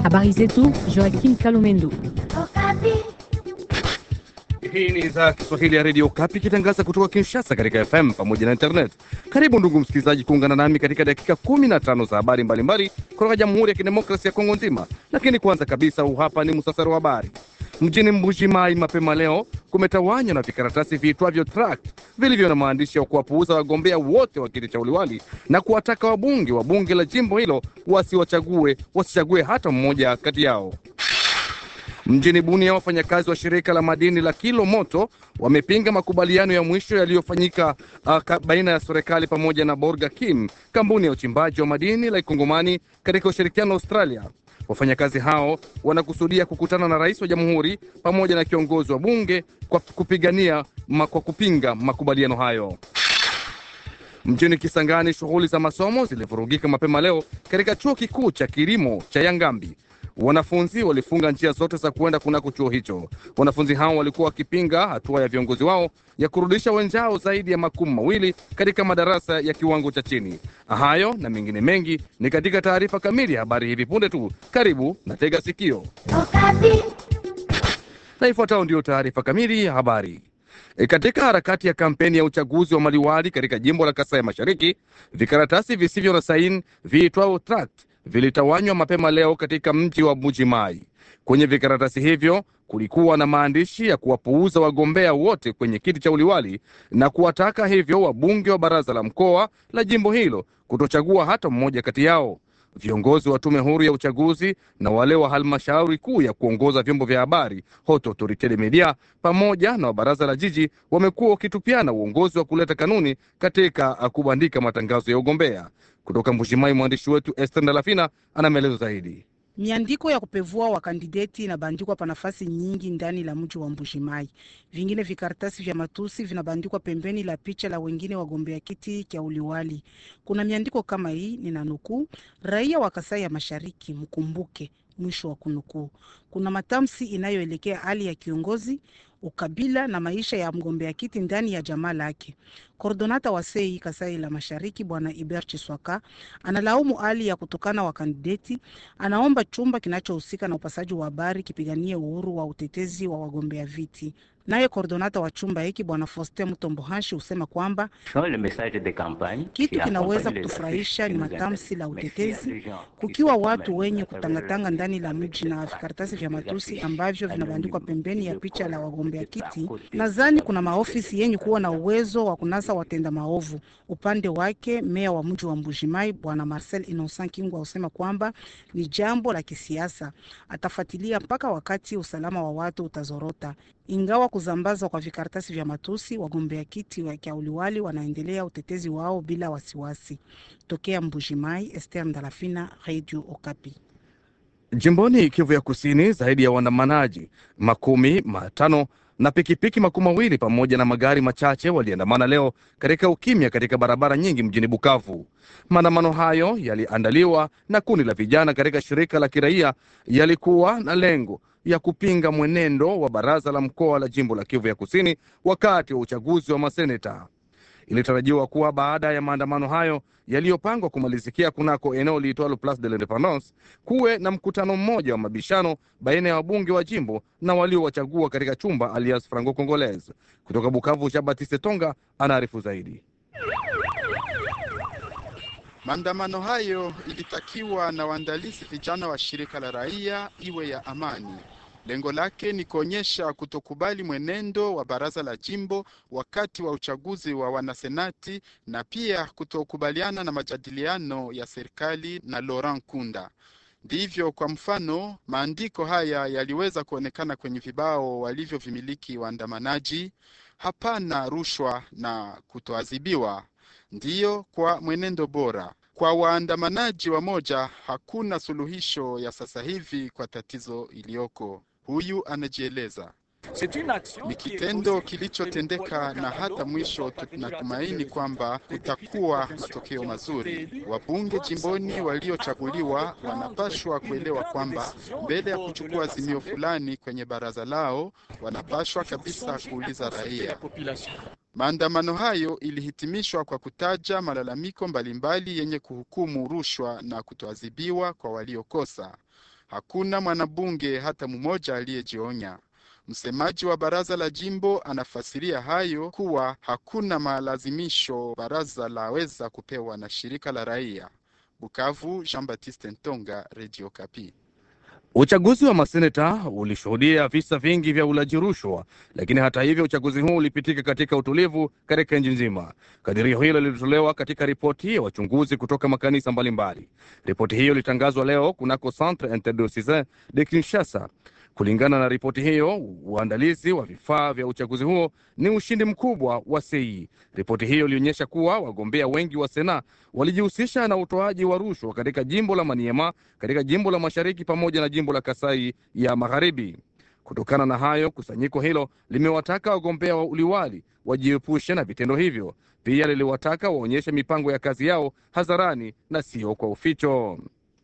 Habari zetu Joaquim Kalumendo. Hii ni idhaa ya Kiswahili ya redio Kapi ikitangaza kutoka Kinshasa katika FM pamoja na internet. Karibu ndugu msikilizaji, kuungana nami katika dakika kumi na tano za habari mbalimbali kutoka Jamhuri ya Kidemokrasia ya Kongo nzima. Lakini kwanza kabisa, huu hapa ni musasari wa habari. Mjini Mbuji-Mayi mapema leo kumetawanywa na vikaratasi viitwavyo tract vilivyo na maandishi ya kuwapuuza wagombea wote wa kiti cha uliwali na kuwataka wabunge wa bunge la jimbo hilo wasiwachague wasichague hata mmoja kati yao. Mjini Bunia, wafanyakazi wa shirika la madini la Kilo Moto wamepinga makubaliano ya mwisho yaliyofanyika uh, baina ya serikali pamoja na Borga Kim, kampuni ya uchimbaji wa madini la Ikongomani katika ushirikiano na Australia. Wafanyakazi hao wanakusudia kukutana na rais wa jamhuri pamoja na kiongozi wa bunge kwa kupigania ma, kwa kupinga makubaliano hayo. Mjini Kisangani, shughuli za masomo zilivurugika mapema leo katika chuo kikuu cha kilimo cha Yangambi. Wanafunzi walifunga njia zote za kuenda kunako chuo hicho. Wanafunzi hao walikuwa wakipinga hatua ya viongozi wao ya kurudisha wenzao zaidi ya makumi mawili katika madarasa ya kiwango cha chini. Hayo na mengine mengi ni katika taarifa kamili ya habari hivi punde tu. Karibu na tega sikio, na ifuatayo ndiyo taarifa kamili ya habari. E, katika harakati ya kampeni ya uchaguzi wa maliwali katika jimbo la Kasai Mashariki, vikaratasi visivyo na saini viitwao tract vilitawanywa mapema leo katika mji wa Mbuji-Mayi. Kwenye vikaratasi hivyo kulikuwa na maandishi ya kuwapuuza wagombea wote kwenye kiti cha uliwali na kuwataka hivyo wabunge wa baraza la mkoa la jimbo hilo kutochagua hata mmoja kati yao. Viongozi wa tume huru ya uchaguzi na wale wa halmashauri kuu ya kuongoza vyombo vya habari Haute Autorite de Media pamoja na wa baraza la jiji wamekuwa wakitupiana uongozi wa kuleta kanuni katika kubandika matangazo ya ugombea. Kutoka Mbujimayi, mwandishi wetu Esther Ndalafina ana maelezo zaidi. Miandiko ya kupevua wakandideti inabandikwa pa nafasi nyingi ndani la mji wa Mbujimayi. Vingine vikaratasi vya matusi vinabandikwa pembeni la picha la wengine wagombea kiti cha uliwali. Kuna miandiko kama hii, nina nukuu: raia wa Kasai ya Mashariki mkumbuke, mwisho wa kunukuu. Kuna matamshi inayoelekea hali ya kiongozi ukabila na maisha ya mgombea kiti ndani ya jamaa lake. Kordonata wa sei Kasai la Mashariki Bwana Iber Chiswaka analaumu hali ya kutokana wa kandideti. Anaomba chumba kinachohusika na upasaji wa habari kipiganie uhuru wa utetezi wa wagombea viti. Naye kordonata wa chumba hiki Bwana Foste Mutombohashi husema kwamba kitu kinaweza kutufurahisha ni matamshi la utetezi, kukiwa watu wenye kutangatanga ndani la mji na vikaratasi vya matusi ambavyo vinabandikwa pembeni ya picha la wagombea kiti. Nadhani kuna maofisi yenye kuwa na uwezo wa kunasa watenda maovu. Upande wake meya wa mji wa Mbujimai Bwana Marcel Innocent Kingwa husema kwamba ni jambo la kisiasa, atafuatilia mpaka wakati usalama wa watu utazorota. Ingawa kuzambazwa kwa vikaratasi vya matusi, wagombea kiti wa uliwali wanaendelea utetezi wao bila wasiwasi. Tokea Mbujimai, Esther Ndalafina, Radio Okapi. Jimboni Kivu ya Kusini, zaidi ya waandamanaji makumi matano na pikipiki makumi mawili pamoja na magari machache waliandamana leo katika ukimya katika barabara nyingi mjini Bukavu. Maandamano hayo yaliandaliwa na kundi la vijana katika shirika la kiraia, yalikuwa na lengo ya kupinga mwenendo wa baraza la mkoa la jimbo la Kivu ya Kusini wakati wa uchaguzi wa maseneta. Ilitarajiwa kuwa baada ya maandamano hayo yaliyopangwa kumalizikia kunako eneo liitwalo Place de l'Independance kuwe na mkutano mmoja wa mabishano baina ya wabunge wa jimbo na waliowachagua katika chumba alias Franco Congolaise. Kutoka Bukavu, Jean Baptiste Tonga anaarifu zaidi. Maandamano hayo ilitakiwa na waandalizi vijana wa shirika la raia iwe ya amani. Lengo lake ni kuonyesha kutokubali mwenendo wa baraza la jimbo wakati wa uchaguzi wa wanasenati na pia kutokubaliana na majadiliano ya serikali na Laurent Kunda. Ndivyo kwa mfano, maandiko haya yaliweza kuonekana kwenye vibao walivyovimiliki waandamanaji: hapana rushwa na kutoadhibiwa, ndiyo kwa mwenendo bora. Kwa waandamanaji wamoja, hakuna suluhisho ya sasa hivi kwa tatizo iliyoko. Huyu anajieleza. Ni kitendo kilichotendeka na hata mwisho tunatumaini kwamba kutakuwa matokeo mazuri. Wabunge jimboni waliochaguliwa wanapashwa kuelewa kwamba mbele ya kuchukua azimio fulani kwenye baraza lao, wanapashwa kabisa kuuliza raia. Maandamano hayo ilihitimishwa kwa kutaja malalamiko mbalimbali yenye kuhukumu rushwa na kutoadhibiwa kwa waliokosa. Hakuna mwanabunge hata mmoja aliyejionya. Msemaji wa baraza la jimbo anafasiria hayo kuwa hakuna malazimisho baraza laweza kupewa na shirika la raia. Bukavu, Jean Baptiste Ntonga, Radio Kapi. Uchaguzi wa maseneta ulishuhudia visa vingi vya ulaji rushwa, lakini hata hivyo uchaguzi huu ulipitika katika utulivu katika nchi nzima. Kadirio hilo lilitolewa katika ripoti ya wachunguzi kutoka makanisa mbalimbali. Ripoti hiyo ilitangazwa leo kunako Centre Interdiocesain de Kinshasa. Kulingana na ripoti hiyo, uandalizi wa vifaa vya uchaguzi huo ni ushindi mkubwa wa CEI. Ripoti hiyo ilionyesha kuwa wagombea wengi wa Sena walijihusisha na utoaji wa rushwa katika jimbo la Maniema, katika jimbo la Mashariki pamoja na jimbo la Kasai ya Magharibi. Kutokana na hayo, kusanyiko hilo limewataka wagombea wa uliwali wajiepushe na vitendo hivyo. Pia liliwataka waonyeshe mipango ya kazi yao hadharani na sio kwa uficho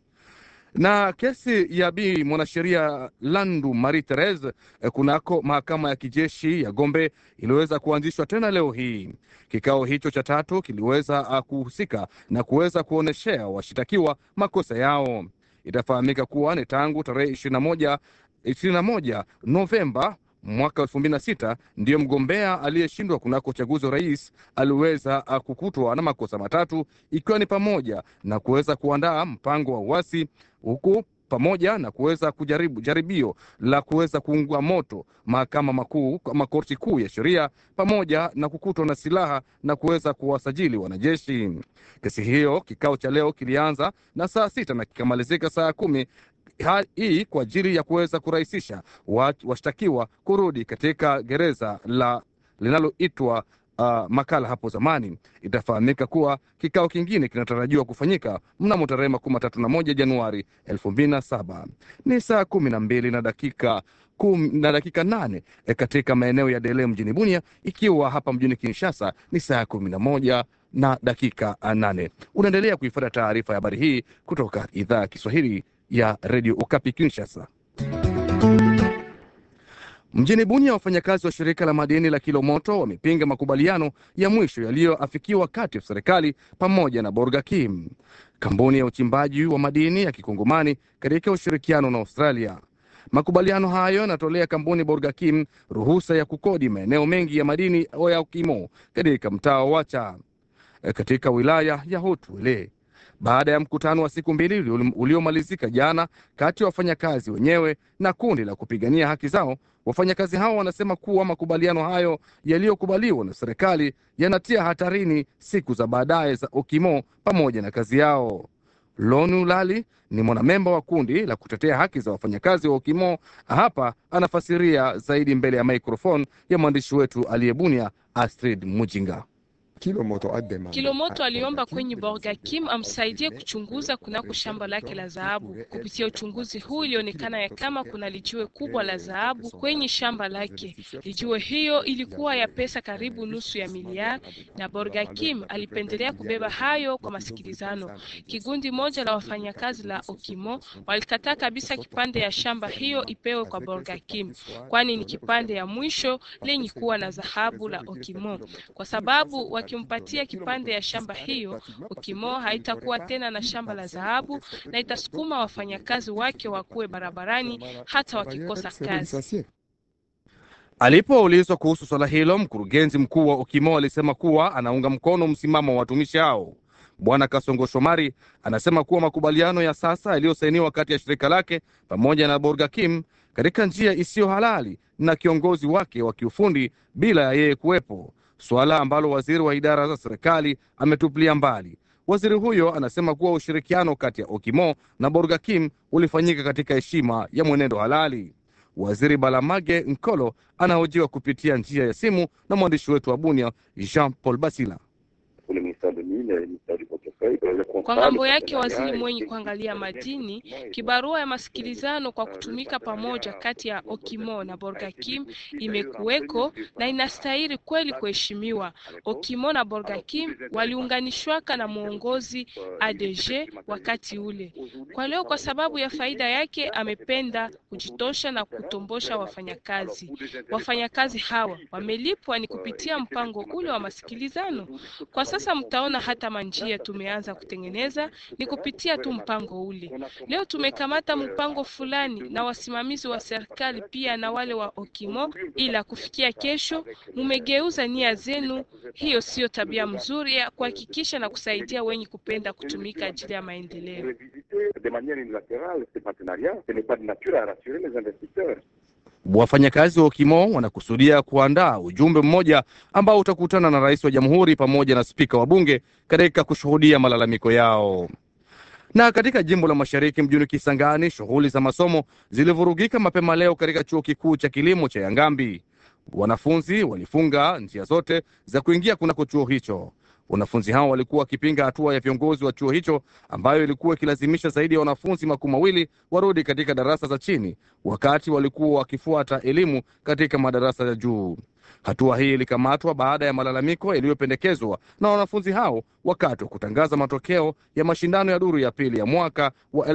na kesi ya bi mwanasheria Landu Marie Therese kunako mahakama ya kijeshi ya Gombe iliweza kuanzishwa tena leo hii. Kikao hicho cha tatu kiliweza kuhusika na kuweza kuonyeshea washitakiwa makosa yao. Itafahamika kuwa ni tangu tarehe ishirini na moja ishirini na moja Novemba mwaka elfu mbili na sita ndiyo mgombea aliyeshindwa kunako uchaguzi wa rais aliweza kukutwa na makosa matatu ikiwa ni pamoja na kuweza kuandaa mpango wa uasi huku pamoja na kuweza kujaribu jaribio la kuweza kuungua moto mahakama makuu makorti kuu ya sheria pamoja na kukutwa na silaha na kuweza kuwasajili wanajeshi. Kesi hiyo kikao cha leo kilianza na saa sita na kikamalizika saa kumi hii kwa ajili ya kuweza kurahisisha washtakiwa kurudi katika gereza la linaloitwa uh, Makala hapo zamani. Itafahamika kuwa kikao kingine kinatarajiwa kufanyika mnamo tarehe makumi matatu na moja Januari elfu mbili na saba. Ni saa kumi na mbili na dakika kum, na dakika nane e katika maeneo ya Dele mjini Bunia, ikiwa hapa mjini Kinshasa ni saa kumi na moja na dakika nane. Unaendelea kuifuata taarifa ya habari hii kutoka idhaa ya Kiswahili ya redio Ukapi Kinshasa. Mjini Bunia, wafanyakazi wa shirika la madini la Kilomoto wamepinga makubaliano ya mwisho yaliyoafikiwa kati ya serikali pamoja na Borgakim, kampuni ya uchimbaji wa madini ya kikongomani katika ushirikiano na Australia. Makubaliano hayo yanatolea kampuni Borgakim ruhusa ya kukodi maeneo mengi ya madini ya Ukimo katika mtaa wa Wacha katika wilaya ya Hotwele baada ya mkutano wa siku mbili uliomalizika jana kati ya wafanyakazi wenyewe na kundi la kupigania haki zao. Wafanyakazi hao wanasema kuwa makubaliano hayo yaliyokubaliwa na serikali yanatia hatarini siku za baadaye za Okimo pamoja na kazi yao. Lonu Lali ni mwanamemba wa kundi la kutetea haki za wafanyakazi wa Okimo. Hapa anafasiria zaidi mbele ya maikrofoni ya mwandishi wetu aliyebunia Astrid Mujinga. Kilomoto aliomba kwenye Borgakim amsaidie kuchunguza kunako shamba lake la dhahabu. Kupitia uchunguzi huu, ilionekana ya kama kuna lijiwe kubwa la dhahabu kwenye shamba lake. Lijiwe hiyo ilikuwa ya pesa karibu nusu ya miliari, na Borgakim alipendelea kubeba hayo kwa masikilizano. Kigundi moja la wafanyakazi la Okimo walikataa kabisa kipande ya shamba hiyo ipewe kwa Borgakim, kwani ni kipande ya mwisho lenye kuwa na dhahabu la Okimo, kwa sababu wakimpatia kipande ya shamba hiyo, Okimo haitakuwa tena na shamba la dhahabu na itasukuma wafanyakazi wake wakuwe barabarani hata wakikosa kazi. Alipoulizwa kuhusu swala hilo, mkurugenzi mkuu wa Okimo alisema kuwa anaunga mkono msimamo wa watumishi hao. Bwana Kasongo Shomari anasema kuwa makubaliano ya sasa yaliyosainiwa kati ya shirika lake pamoja na Borgakim katika njia isiyo halali na kiongozi wake wa kiufundi bila ya yeye kuwepo, suala ambalo waziri wa idara za serikali ametupilia mbali. Waziri huyo anasema kuwa ushirikiano kati ya Okimo na Borgakim ulifanyika katika heshima ya mwenendo halali. Waziri Balamage Nkolo anahojiwa kupitia njia ya simu na mwandishi wetu wa Bunia Jean Paul Basila. Kwa ngambo yake waziri mwenye kuangalia madini, kibarua ya masikilizano kwa kutumika pamoja kati ya Okimo na Borgakim imekuweko na inastahili kweli kuheshimiwa. Okimo na Borgakim waliunganishwaka na mwongozi ADG wakati ule. Kwa leo, kwa sababu ya faida yake, amependa kujitosha na kutombosha wafanyakazi. Wafanyakazi hawa wamelipwa ni kupitia mpango ule wa masikilizano. Kwa sasa Sasa mtaona hata manjia tumeanza kutengeneza ni kupitia tu mpango ule. Leo tumekamata mpango fulani na wasimamizi wa serikali pia na wale wa Okimo, ila kufikia kesho mumegeuza nia zenu. Hiyo siyo tabia mzuri ya kuhakikisha na kusaidia wenye kupenda kutumika ajili ya maendeleo. Wafanyakazi wa Okimo wanakusudia kuandaa ujumbe mmoja ambao utakutana na rais wa jamhuri pamoja na spika wa bunge katika kushuhudia malalamiko yao. Na katika jimbo la mashariki mjini Kisangani, shughuli za masomo zilivurugika mapema leo katika chuo kikuu cha kilimo cha Yangambi. Wanafunzi walifunga njia zote za kuingia kunako chuo hicho. Wanafunzi hao walikuwa wakipinga hatua ya viongozi wa chuo hicho ambayo ilikuwa ikilazimisha zaidi ya wanafunzi makumi mawili warudi katika darasa za chini wakati walikuwa wakifuata elimu katika madarasa ya juu. Hatua hii ilikamatwa baada ya malalamiko yaliyopendekezwa na wanafunzi hao wakati wa kutangaza matokeo ya mashindano ya duru ya pili ya mwaka wa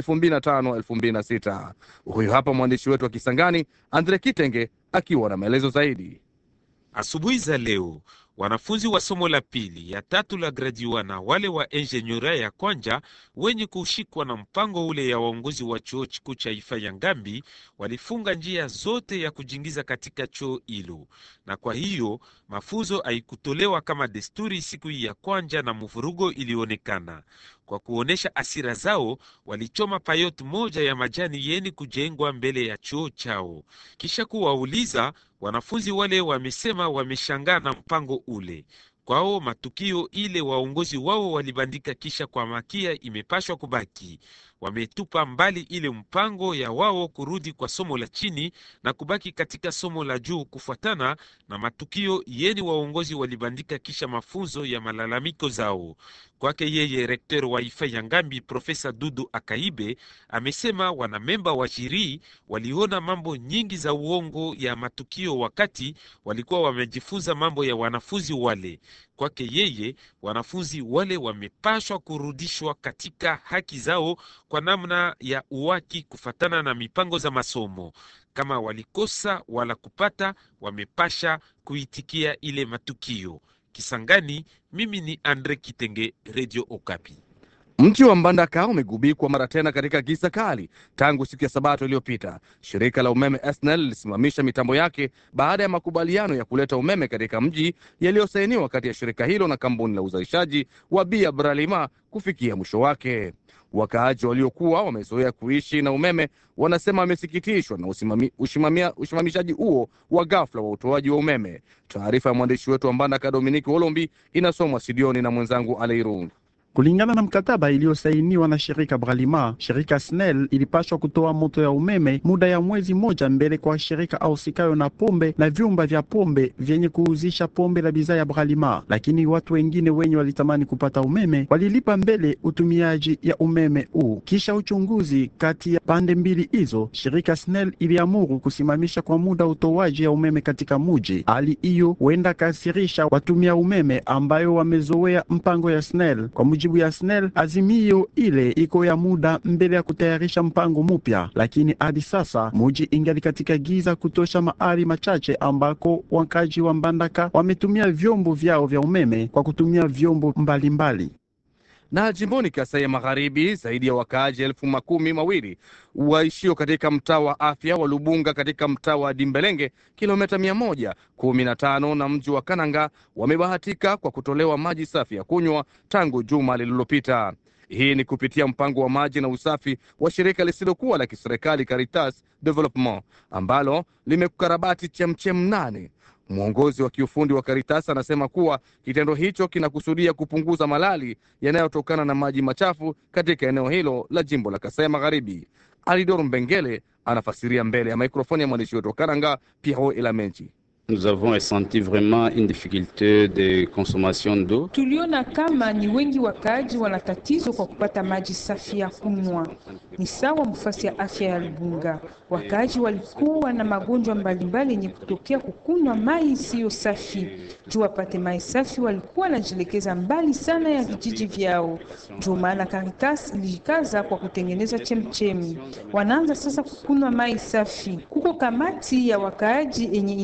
2005-2006. Huyu hapa mwandishi wetu wa Kisangani, Andre Kitenge, akiwa na maelezo zaidi. Asubuhi za leo wanafunzi wa somo la pili ya tatu la gradiwa na wale wa enjenyura ya kwanja wenye kushikwa na mpango ule ya waongozi wa chuo kikuu cha Ifa ya Ngambi walifunga njia zote ya kujingiza katika chuo hilo, na kwa hiyo mafunzo haikutolewa kama desturi siku hii ya kwanja, na mvurugo ilionekana. Kwa kuonesha asira zao, walichoma payot moja ya majani yeni kujengwa mbele ya chuo chao. Kisha kuwauliza wanafunzi wale, wamesema wameshangaa na mpango ule kwao matukio ile waongozi wao walibandika, kisha kwa makia imepashwa kubaki. Wametupa mbali ile mpango ya wao kurudi kwa somo la chini na kubaki katika somo la juu, kufuatana na matukio yeni waongozi walibandika kisha mafunzo ya malalamiko zao. Kwake yeye rektor wa Ifa ya Ngambi Profesa Dudu Akaibe amesema wanamemba wa jiri waliona mambo nyingi za uongo ya matukio wakati walikuwa wamejifunza mambo ya wanafunzi wale. Kwake yeye wanafunzi wale wamepashwa kurudishwa katika haki zao kwa namna ya uwaki kufatana na mipango za masomo. Kama walikosa wala kupata, wamepasha kuitikia ile matukio. Kisangani, mimi ni Andre Kitenge, Radio Okapi. Mji wa Mbandaka umegubikwa mara tena katika giza kali tangu siku ya Sabato iliyopita. Shirika la umeme SNEL lilisimamisha mitambo yake baada ya makubaliano ya kuleta umeme katika mji yaliyosainiwa kati ya shirika hilo na kampuni la uzalishaji wa bia Bralima kufikia mwisho wake. Wakaaji waliokuwa wamezoea kuishi na umeme wanasema wamesikitishwa na usimami, ushimamia, usimamishaji huo wa ghafla wa utoaji wa umeme. Taarifa ya mwandishi wetu wa Mbandaka Dominiki Olombi inasomwa studioni na mwenzangu Aleirun. Kulingana na mkataba iliyosainiwa na shirika Bralima, shirika SNEL ilipaswa kutoa moto ya umeme muda ya mwezi moja mbele kwa shirika ausikayo na pombe na vyumba vya pombe vyenye kuuzisha pombe la bidhaa ya Bralima, lakini watu wengine wenye walitamani kupata umeme walilipa mbele utumiaji ya umeme huu. Kisha uchunguzi kati ya pande mbili hizo, shirika SNEL iliamuru kusimamisha kwa muda utoaji ya umeme katika muji. Hali hiyo huenda kasirisha watumia umeme ambayo wamezoea mpango ya SNEL kwa jibu ya SNEL azimio ile iko ya muda mbele ya kutayarisha mpango mpya, lakini hadi sasa muji ingali katika giza kutosha, mahali machache ambako wakaji wa Mbandaka wametumia vyombo vyao vya umeme kwa kutumia vyombo mbalimbali mbali. Na jimboni Kasai ya Magharibi, zaidi ya wakaaji elfu makumi mawili waishio katika mtaa wa afya wa Lubunga katika mtaa wa Dimbelenge, kilomita mia moja kumi na tano na mji wa Kananga wamebahatika kwa kutolewa maji safi ya kunywa tangu juma lililopita. Hii ni kupitia mpango wa maji na usafi wa shirika lisilokuwa la kiserikali Caritas Development ambalo limekukarabati chemchem nane. Mwongozi wa kiufundi wa Caritas anasema kuwa kitendo hicho kinakusudia kupunguza malali yanayotokana na maji machafu katika eneo hilo la jimbo la Kasai Magharibi. Alidor Mbengele anafasiria mbele ya mikrofoni ya mwandishi wetu wa Karanga, Piero Elamenchi. Nous avons ressenti vraiment une difficulté de consommation d'eau. Tuliona kama ni wengi wakaaji wana tatizo kwa kupata maji safi ya kunywa. Ni sawa mfasi ya afya ya Lubunga, wakaaji walikuwa na magonjwa mbalimbali yenye kutokea kukunywa mai isiyo safi. Juu wapate mai safi, walikuwa wanajielekeza mbali sana ya vijiji vyao. Ndio maana Caritas ilijikaza kwa kutengeneza chemchemi, wanaanza sasa kukunywa mai safi. Kuko kamati ya wakaaji yenye inalenga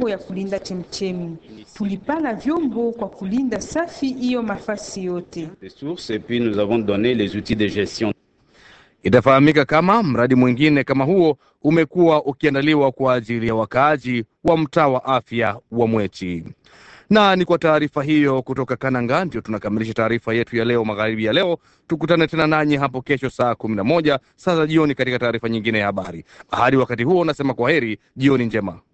mipango ya kulinda chemchemi. Tulipana vyombo kwa kulinda safi hiyo mafasi yote. des sources et puis nous avons donné les outils de gestion. Itafahamika kama mradi mwingine kama huo umekuwa ukiandaliwa kwa ajili ya wakaaji wa mtaa wa afya wa Mweti. Na ni kwa taarifa hiyo kutoka Kananga ndio tunakamilisha taarifa yetu ya leo magharibi ya leo. Tukutane tena nanyi hapo kesho saa kumi na moja saa za jioni katika taarifa nyingine ya habari. Hadi wakati huo, nasema kwa heri, jioni njema.